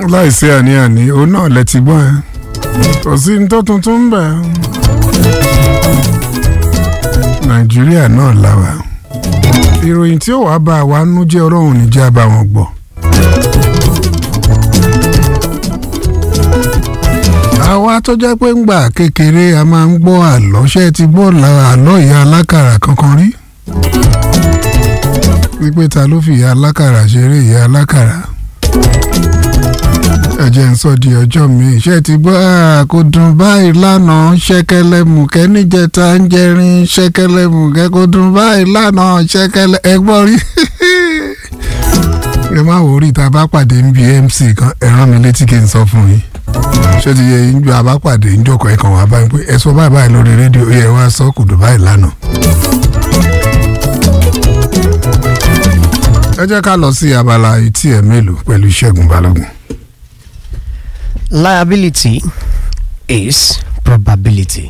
láìsí àní-àní òun náà lẹ ti gbọ́n ẹ kò sí ní tó tuntun ń bẹ̀. nàìjíríà náà la wà ìròyìn tí ó wàá bá wa nú jẹ́ ọlọ́run níjẹ́ bá wọn gbọ́. àwa tó jẹ́ pé ń gbà kékeré a máa ń gbọ́ àlọ́ ṣé ẹ ti gbọ́ àlọ́ ìyá alákàrà kankan rí wípé ta ló fi ìyá alákàrà ṣeré ìyá alákàrà ẹ̀jẹ̀ ń sọ di ọjọ́ mi ṣé ti gbọ́ kó dùn báyìí lánàá ṣẹ́kẹ́lẹ́ mùkẹ́ níjẹta ń jẹrin ṣẹ́kẹ́lẹ́ mùkẹ́ kó dùn báyìí lánàá ṣẹ́kẹ́lẹ́ ẹ gbọ́ rí ẹ má wò rí tá a bá pàdé ń bi mc kan ẹ rán mi létí kí n sọ fún yín ṣé ti yẹ yín ju a bá pàdé ń jókòó ẹ kàn wá báyìí pé ẹ sọ báyìí báyìí lórí rédíò yẹ wá sọ kò dùn báyìí lánàá. ẹ jẹ́ ká lọ sí abala etí ẹ̀ mélòó pẹ̀lú Ṣẹ́gun Balógun. liability is probability.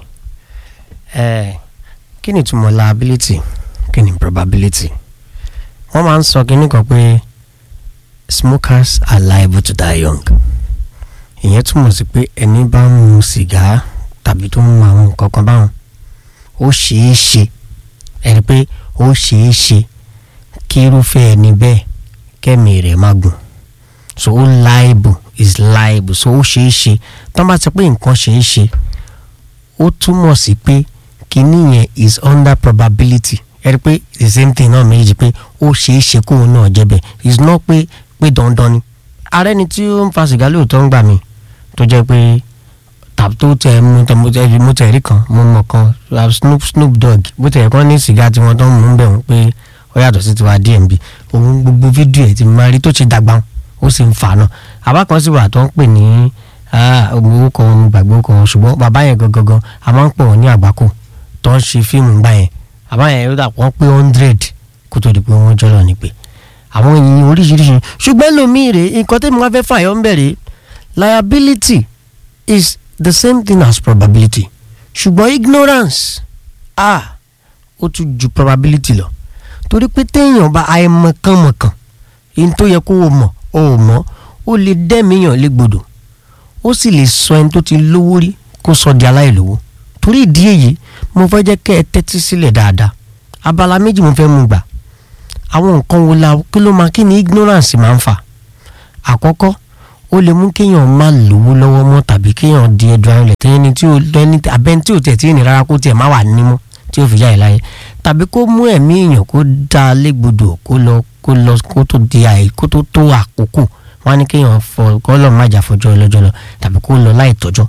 Eh, kí ni ìtumọ̀ liability kí ni probability? wọ́n máa ń sọ kínní kan pé smokers are liable to die young. ìyẹn túmọ̀ sí pé ẹni bá ń mu sìgá tàbí tó ń mu àwọn nǹkan kan báwọn ó ṣeé ṣe ẹni pé ó ṣeé ṣe kí irúfẹ́ ẹni bẹ́ẹ̀ kẹ́mi rẹ̀ má gùn so ó liable is liable so ó ṣeé ṣe tó bá ti pé nǹkan ṣeé ṣe ó túmọ̀ sí pé kíní yẹn is under probability ẹ rí i pé the same thing náà méjì pé ó ṣeé ṣe kóun náà jẹ́ bẹ́ẹ̀ is not pé pé dandan ni ààrẹ ni tí ó ń fa sìgá lóòótọ́ ń gbà mí tó jẹ́ pé tàbí tó tẹ mo tẹ mo tẹ mo tẹ rí kan mo mọ̀ kan Snoop Snoop Dogg bó tẹ̀ kọ́ ní sìgá tí wọ́n tó ń mú bẹ̀ wọ́n pé ó yàtọ̀ sí tiwa DMB òun gbogbo fídíò ẹ̀ ti máa rí tó ti dàgbà ó sì ń fà náà àbá kan sì wà tó ń pè ní owó kan gbàgbó kan ṣùgbọ́n bàbá yẹn gangan a máa ń pè wọ́n ní àgbákò tó ń ṣe fíìmù gbà yẹn bàbá yẹn ó dà wọ́n pé hundred kó tó di pé wọ́n jọ́lọ̀ ní pé àwọn èyí oríṣiríṣi ṣùgbọ́n lómii rè nǹkan tẹ́mi wá fẹ́ fàyọ́ ń bẹ̀rẹ̀ liability is the same thing as probability ṣùgbọ́n ignorance ah ó tún ju probability lọ torí pé téèyàn bá àìmọ̀kànmọ̀kàn yìí tó yẹ kó o mọ̀ o ò mọ̀ ó lè dẹ́mìíyàn légbodò ó sì lè sọ ẹni tó ti lówó rí kó sọ di aláìlówó torí ìdí èyí mo fẹ́ jẹ́ kẹ́ ẹ tẹ́tí sílẹ̀ dáadáa abala méjì mo fẹ́ mú gbà àwọn nǹkan wo la kí ló máa kí ni ignorance máa ń fà àkọ́kọ́ ó lè mú kéèyàn má lówó lọ́wọ́ mọ́ tàbí kéèyàn di ẹ̀dùn ayọ̀lẹ̀ tẹ́yìn ní tí ó lẹ́ni abẹ́ni tí ò tẹ̀ tí ì ní rárá kó tiẹ̀ má wà nímú tí ó fi jáde láyé tàbí kó mú ẹ̀mí èèyàn kó dá a légbodò kó lọ kó lọ kó tó di àyè kó tó tó àkókò wọn á ní kéèyàn fọ kó lọ má jà fọjọ́ ọlọ́jọ́ lọ tàbí kó lọ láì tọ́jọ́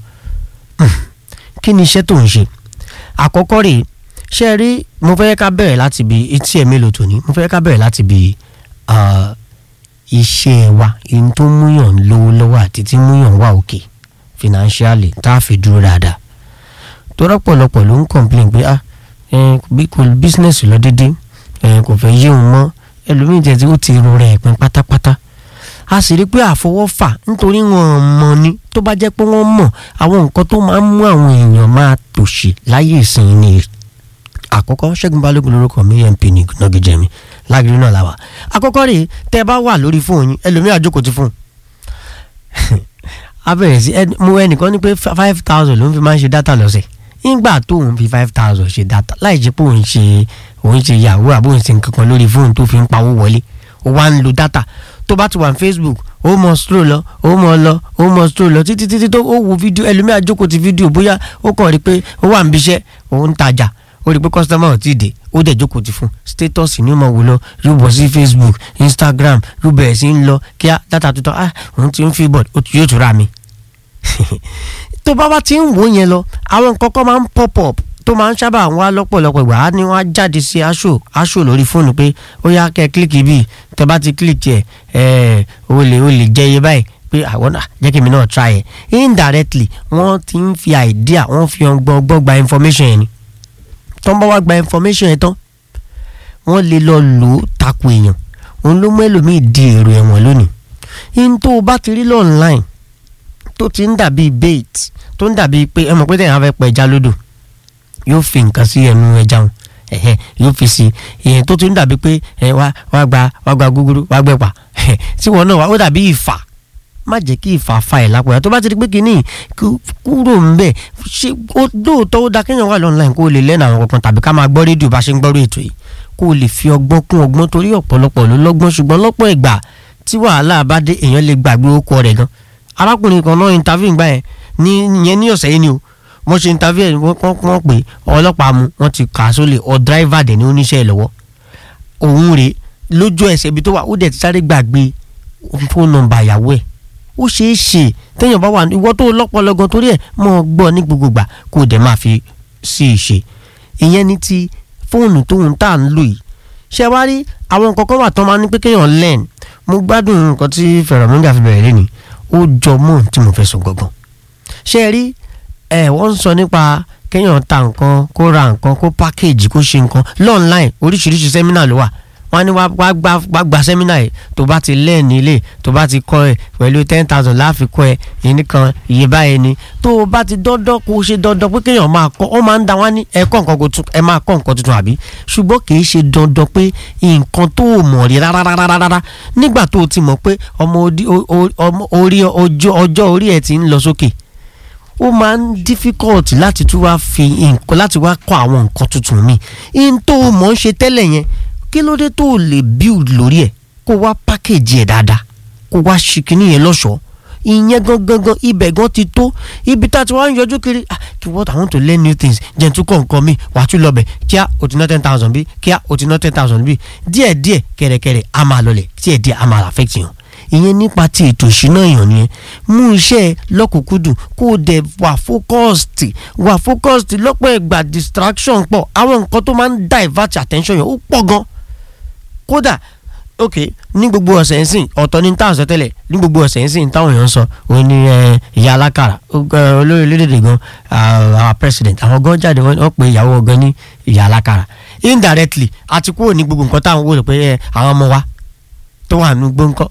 kí ni iṣẹ́ tó ń ṣe àkọ́kọ́ rèé ṣe rí mo fẹ́ ká bẹ̀rẹ̀ láti bi etí ẹ̀ mélòó tòní mo fẹ́ ká bẹ̀rẹ̀ láti bi iṣẹ́ wa ihun tó múyàn lówó lọ́wọ́ àti tí múyàn wà òkè financially tá a fi dúró dáadáa tó rọ́pọ̀lọpọ̀ ló ń complain pé ah kò business lọ dédé kò fẹ́ yé òun mọ́ ẹlòmíì tẹ̀ tí ó ti ro rẹ̀ pin pátápátá a sì rí pé àfọwọ́fà nítorí wọn mọ̀ ni tó bá jẹ́ pé wọ́n mọ̀ àwọn nǹkan tó máa ń mú àwọn èèyàn máa tòṣì láyé ìsìn ni àkọ́kọ́ ṣẹ́gun balógun lórúkọ mi mp ní nọ́gẹ́jẹ́ mi lágìrì náà làwà àkọ́kọ́ rèé tẹ́ ẹ bá wà lórí fóònù yín ẹlòmíì àjókòó ti fóònù a bẹ̀rẹ̀ sí mo ẹnìkan ní pé five thousand ló ń fi máa ń ṣe dátà lọ́sẹ̀ nígbà tó òun fi five thousand ṣe dátà láì jẹ́ pé òun ṣe òun ṣe yahoo àbó òun ṣe nǹkan kan lórí fóònù tó fi ń pawó wọlé ó wá ń lo dátà tó bá ti wà ní facebook ó mọ stroll lọ ó mọ lọ ó mọ stroll lọ títí títí tó ó wo fídíò ẹlòmíì àjókòó ti fídíò bóyá ó kàn rí pé ó wà níbi iṣẹ́ òun ń tajà ó rí pé kọ́sítọ́mà ò tí ì dé ó dẹ̀ jókòó ti fún status ní ọmọ wò lọ yóò bọ̀ sí facebook instagram yóò bẹ̀rẹ̀ sí ń lọ kíá dátà tuntun ah òun ti ń fi bọ̀ yóò tún ra mi. tó bá wá ti ń wò yẹn lọ àwọn nǹkan kan máa ń pop up tó máa ń sábà wá lọ́pọ̀lọpọ̀ ìgbà á ní wọ́n á jáde sí aṣọ aṣọ lórí fóònù pé ó yá kẹ́ kílíkì bíi tẹ́ bá ti kílíkì ẹ̀ ẹ̀ o lè o lè jẹ́ iye báyìí pé àwọn náà jẹ́ kí mi náà try ẹ̀ indirectly wọ́n ti ń fi idea wọ́n fi ọgbọ́n gbọ́ gba information yẹn ni tó ń bá wá gba information yẹn tán wọ́n lè lọ lò ó takò èèyàn òun ló mú ẹlòmíì di èrò ẹ̀wọ̀n lónìí in tó o bá ti rí lọ online tó ti ń dàbí bait tó ń dàbí pé ẹ mọ̀ pé tẹ̀yìn á fẹ́ pa ẹja lódò yóò fi nǹkan sí ẹnu ẹja wọn ẹ̀hẹ́ yóò fi sí ìyẹn tó ti ń dàbí pé ẹ wá wá gba wá gba gúgúrú wá gbẹ̀pà tí wọn náà wá ó dàbí ìfà má jẹ́ kí ìfàfà ẹ̀ lápò ẹ̀ tó bá ti di pé kínní kúrò ń bẹ̀ ṣe lóòótọ́ ó da kéèyàn wà lọ́nà kó o lè lẹ́nu àwọn kankan tàbí ká máa gbọ́ rédíò bá ṣe ń gbọ́rọ̀ ètò yìí kó o lè fi ọgbọ́n kún ọgbọ́n torí ọ̀pọ̀lọpọ̀ ló lọ́gbọ́n ṣùgbọ́n lọ́pọ̀ ìgbà tí wàhálà bá dé èèyàn lè gbàgbé orúkọ rẹ̀ gan arákùnrin kan náà interview gbà yẹn ní ìyẹn ní ọ̀sẹ̀ yìí ni o wọ́n ṣe interview ẹ̀ wọ́n pè ọlọ́pàá mu wọ́n ti kà á sólè ọ driver dẹ̀ ní oníṣẹ́ ìlọ́wọ́ òun rèé lójú ẹsẹ̀ ibi tó wà ó dẹ̀ ti sáré gbàgbé fóònù nọ́mbà ìyàwó ẹ̀ ó ṣeé ṣe téèyàn bá wà ìwọ tó lọ́pọlọ gan torí ẹ̀ mọ́ ọ gbọ́ ní gbogbo gbà kó o dẹ̀ máa fi sí i ṣe ìyẹn ní ti fóònù tóun tá à ń lò yìí ṣé wá rí àwọn nǹkan kan wà tó máa ní pé kéèyàn learn mo gbádùn nǹkan tí fẹ̀rọ̀mọ́gà fi bẹ̀rẹ̀ lẹ́nu ó jọ mọ́ tí mo fẹ́ sọ gangan ṣé rí ẹ̀ wọ́n ń sọ nípa kéèyàn ta nǹkan kó ra nǹkan kó pákéjì kó ṣe nǹkan lọ́ọ̀nláìn oríṣiríṣi sẹ́mínà ló wà wọ́n ní wàá gba sẹ́mínà yìí tó bá ti lẹ́ẹ̀ni ilé tó bá ti kọ́ ẹ pẹ̀lú ten thousand láàfin kọ́ ẹ yìí nìkan iye báyìí ni tó o bá ti dandan kó o ṣe dandan pé kéèyàn máa kọ́ ọ máa ń da wá ní ẹ̀kọ́ nǹkan kó ẹ máa kọ́ nǹkan tuntun àbí ṣùgbọ́n kì í ṣe dandan pé nǹkan tó o mọ̀ rí rárá nígbà tó o ti mọ̀ pé ọmọ orí ọjọ́ orí ẹ̀ ti ń lọ sókè ó máa ń difficult láti tún wá fi nǹkan láti wá kọ́ àwọn nǹkan tuntun mi in tó o mọ̀ ń ṣe tẹ́lẹ̀ yẹn kí ló dé tó o lè build lórí ẹ̀ kó wá package ẹ̀ dáadáa kó wá ṣe kínní yẹn lọ́ṣọ̀ọ́ ìyẹn gangan gan ibẹ̀ gan ti tó ibi tá a ti wá ń yọjú kiri ah kí what I want to learn new things jẹ́ n tún kọ́ nǹkan mi wà á tún lọ bẹ̀ kíá o ti ná ten thousand bí kíá o ti ná ten thousand bí díẹ̀díẹ̀ kẹ̀rẹ̀kẹ̀rẹ̀ a máa lọlẹ̀ díẹ̀díẹ̀ a máa affect yàn ìyẹn nípa ti ètò ìṣúná èèyàn nìyẹn mú iṣẹ́ lọ́kùnkúndùn kó o dẹ̀ wà focused wà focused lọ́pọ̀ ìgbà distraction pọ̀ àwọn nǹkan tó máa ń divert attention yẹn ó pọ̀ gan kódà ok ní gbogbo ọ̀sẹ̀ ń sìn ọ̀tọ̀ ní táwọn sọ tẹ́lẹ̀ ní gbogbo ọ̀sẹ̀ ń sìn táwọn èèyàn ń sọ òun ni ìyá alákàrà olórí orílẹ̀-èdè gan our president àwọn gan jáde wọ́n pe ìyàwó gan ní ìyá alákàrà indirectly àti kúrò ní gbogbo nǹkan táwọn wò lè pé àwọn ọmọ wa tó wà ní gbóńkọ́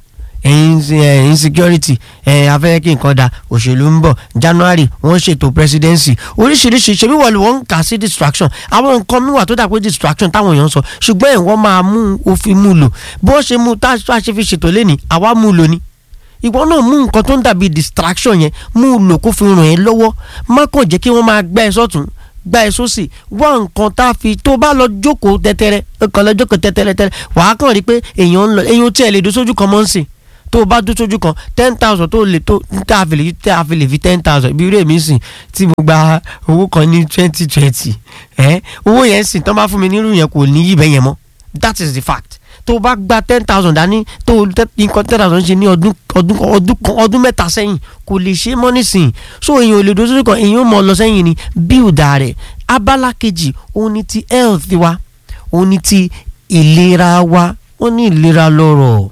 insecurity afẹ́rẹ́ kí nǹkan da òṣèlú ń bọ̀ january wọ́n ṣètò presidency oríṣiríṣi ṣebí wọ́n wọ́n ń kà sí distraction àwọn nǹkan mi wà tó dà pé distraction táwọn èèyàn sọ ṣùgbọ́n ẹ̀ wọ́n máa mú òfin mú lò bó ṣe mú tá a ṣe fi ṣètò lẹ́nìí àwa mú lò ní ìwọ náà mú nǹkan tó ń dàbí distraction yẹn mú lò kó fi ràn ẹ́ lọ́wọ́ má kàn jẹ́ kí wọ́n máa gbá ẹ sọ́tún gba ẹ sósì wá nǹkan tá a fi tó bá lọ jókòó tẹ́tẹ́rẹ́ ọkàn lọ jókòó tẹ́tẹ́rẹ́ tẹ́rẹ́ wàá kàn rí pé èèyàn ń lọ èèyàn tí ẹ lè dó sójú kan mọ́ ń sìn tó o bá dún sójú kan ten thousand tó lè tó tá a fi lè tá a fi lè fi ten thousand ibi irú èmi sìn tí mo gba owó kan ní twenty twenty ẹ owó yẹn sìn tán bá fún mi nírú yẹn kò ní yí bẹ́ẹ̀ yẹn mọ́ that is the fact tó o bá gba ten thousand dání tó o nǹkan ten thousand ṣe ní ọdún ọdún ọdún kan ọdún mẹ́ta sẹ́yìn kò lè ṣe mọ́ nísìnyí so èèyàn ò lè dún sójú kan èèyàn ò mọ̀ lọ sẹ́yìn ni bíùdà rẹ̀ abala kejì òun ni ti health wa òun ni ti ìlera wa wọ́n ní ìlera lọ́rọ̀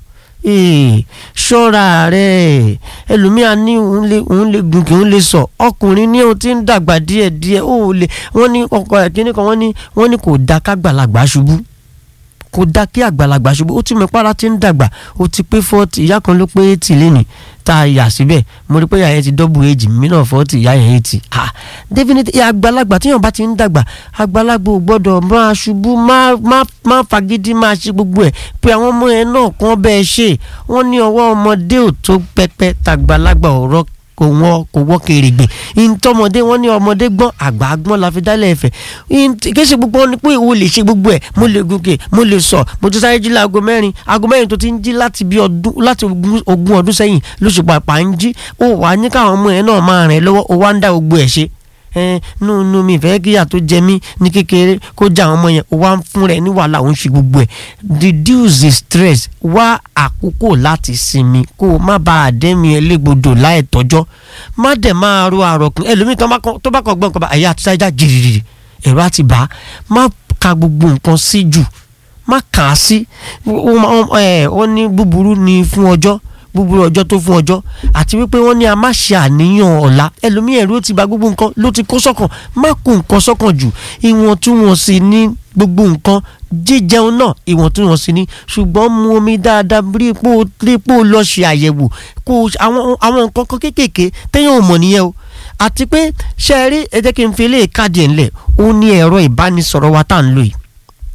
ṣọ́ra rẹ̀ ẹlòmíà ní òun lè òun lè gùn kí òun lè sọ ọkùnrin ní òun ti ń dàgbà díẹ̀díẹ̀ ó lè wọ́n ní ọkọ ẹ̀ kíní kan wọ́n ní wọ́n ní kò da kágbàlagbà ṣubú kò da kí àgbàlagbà ṣubú ó ti mọ̀ para ti ń dàgbà ó ti pé fọ́ọ̀tì ìyá kan ló pé eighty lẹ́nìí tá a yà síbẹ̀ mo rí pé ìyá yẹn ti dọ́bù èjì mí náà fọ́ọ̀tì ìyá yẹn eighty ah definitely àgbàlagbà tíyàn bá ti ń dàgbà àgbàlagbà ò gbọ́dọ̀ máa ṣubú má má má fagídí máa ṣe gbogbo ẹ̀ pé àwọn ọmọ yẹn náà kàn bẹ́ẹ̀ ṣe wọ́n ní ọwọ́ ọmọdé ò tó pẹ́pẹ́ tàgbàlagbà ọ̀rọ̀ kò wọ́n kò wọ́n kèrègbè ntọ́mọdé wọ́n ní ọmọdé gbọ́n àgbà gbọ́n la fi dálẹ̀ ẹ̀fẹ̀ kí ṣe gbogbo ni pé ìwọ lè ṣe gbogbo ẹ̀ mo lè gòkè mo lè sọ mo ti sáré jí láago mẹ́rin aago mẹ́rin tó ti ń jí láti bí ọdún láti ogún ọdún sẹ́yìn lóṣù pàpà ń jí ó wà á ní káwọn ọmọ yẹn náà máa rìn lọ́wọ́ ó wá ń dá gbogbo ẹ̀ ṣe nú nú mi ìfẹ́ kíyà tó jẹ mí ní kékeré kó já àwọn ọmọ yẹn ó wá ń fún rẹ ní wàhálà òun ṣe gbogbo ẹ̀ reduce the stress wá àkókò láti sinmi kó o má bàa dẹ́mi ẹlẹ́gbọdọ̀ láì tọ́jọ́ má dẹ̀ máa ro àròkùn ẹlòmíì tó bá kọ gbọ́n nǹkan bá ẹ̀yà àti sáyidá jìrìrì ẹ̀rọ àti bá má ka gbogbo nǹkan sí jù má kà á sí ó ní búburú ni fún ọjọ́ búburú ọjọ́ tó fún ọjọ́ àti wípé wọ́n ní a má ṣe àníyàn ọ̀la ẹlòmíì ẹ̀rú ti bà gbogbo nǹkan ló ti kó sọ́kàn má kó nǹkan sọ́kàn jù ìwọ̀ntúnwọ̀nsì ní gbogbo nǹkan jíjẹun náà ìwọ̀ntúnwọ̀nsì ní ṣùgbọ́n mu omi dáadáa rí pò rí pò lọ ṣe àyẹ̀wò kó àwọn àwọn nǹkan kan kéékèèké téèyàn ò mọ̀ nìyẹn o àti pé ṣe é rí ẹ jẹ́ kí n fi eléyìí káàdì ẹ̀ ńlẹ̀ ó ní ẹ̀rọ ìbánisọ̀rọ̀ wa tá à ń lò yìí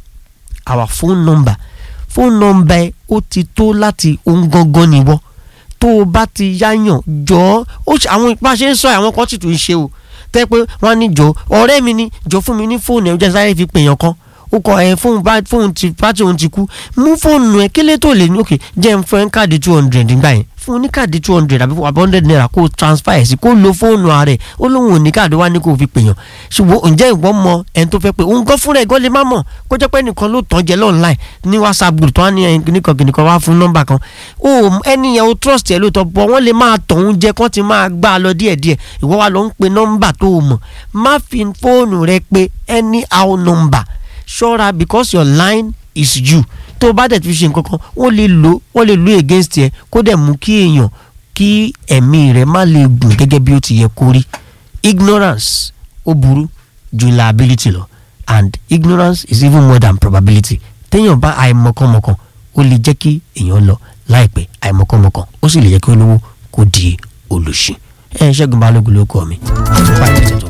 our phone number phone number ó ti tó láti ohun gangan nìwọ tó o bá ti yáyàn jọ ó ṣe àwọn bá a ṣe ń sọ àwọn kan sì tún ń ṣe o tẹ́ pé wọ́n á ní jọ ọ̀rẹ́ mi ni jọ fún mi ní fóònù ẹ̀ jẹ́ sáré fi pèèyàn kan ó kọ ẹ fóònù bá fóònù ti pátí òun ti kú mú fóònù ẹ kílé tó lè ní òkè jẹ́ ń fún ẹ káàdì two hundred nígbà yẹn fún un ní káàdì two hundred àbí àbí hundred naira kó o transfer ẹ̀ sí kó o lo fóònù ààrẹ ó lóun ò ní káàdì wá ní kó o fi pèèyàn ṣùgbọ́n ǹjẹ́ ìwọ́n mọ ẹni tó fẹ́ pé òun gan fúnra ẹ̀ gan lè má mọ̀ kó jẹ́ pé nìkan ló tàn jẹ́ lọ́nláì ní whatsapp group tó wá ní ẹni nìkan kìnìkan wá fún nọ́mbà kan ó ẹni yẹn o trust ẹ̀ lóòótọ́ bọ́ wọ́n lè máa tọ̀hún jẹ kán ti máa gbá a lọ díẹ̀díẹ̀ ìwọ́ wa lọ ń pe nọ́mbà tó o mọ̀ má fi fóònù rẹ pé anyhow number ṣọ́ra because your line is you tó o bá dẹ̀ ti fi ṣe nǹkan kan wọ́n lè lò wọ́n lè lò against ẹ kó dẹ̀ mú kí èèyàn kí ẹ̀mí rẹ̀ má lè gùn gẹ́gẹ́ bí ó ti yẹ kó rí ignorance ó burú ju liability lọ and ignorance is even more than probability téèyàn bá àìmọ̀kànmọ̀kàn ó lè jẹ́ kí èèyàn lọ láìpẹ́ àìmọ̀kànmọ̀kàn ó sì lè jẹ́ kí olówó kó di olùṣì ẹ̀ ṣẹ́gun balógun ló kọ́ mi.